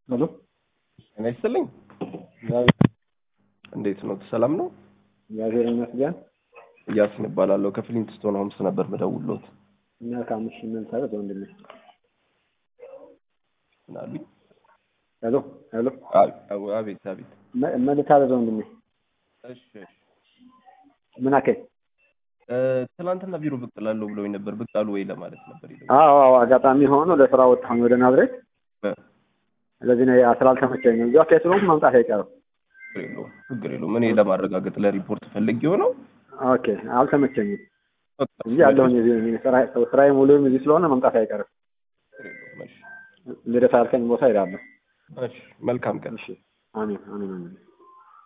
ሄሎ ጤና ይስጥልኝ። እንዴት ነው? ሰላም ነው? እግዚአብሔር ይመስገን። እያሲን እባላለሁ ከፍሊንትስቶን ሆምስ ነበር ምደውልዎት። እና ከአምስት ሺህ ምን ታደርግ ወንድሜ? ምን አሉኝ? ሄሎ ሄሎ አ- አ- አቤት አቤት። ምን ምን ልታዘዝ ወንድሜ? እሺ እሺ። ምን አከኝ? እ፣ ትናንትና ቢሮ ብቅ እላለሁ ብለውኝ ነበር። ብቅ አሉ ወይ ለማለት ነበር የደወልኩት። አዎ አዎ፣ አጋጣሚ ሆኖ ለስራ ወጣሁኝ ወደ ናዝሬት። እ፣ ስለዚህ ነው ስላልተመቸኝ ነው። እዚሁ አካባቢ ስለሆንኩ መምጣት አይቀርም። ችግር የለውም ችግር የለውም። እኔ ለማረጋገጥ ለሪፖርት ፈልጌው ነው። ኦኬ፣ አልተመቸኝም በቃ እንጂ ያለሁኝ እዚህ ነኝ። ስራ- ስራዬ ሙሉም እዚህ ስለሆነ መምጣት አይቀርም። ችግር የለውም። እሺ ልደታ ያልከኝ ቦታ ሄዳለሁ። እሺ። መልካም ቀን። እሺ፣ አሜን አሜን አሜን።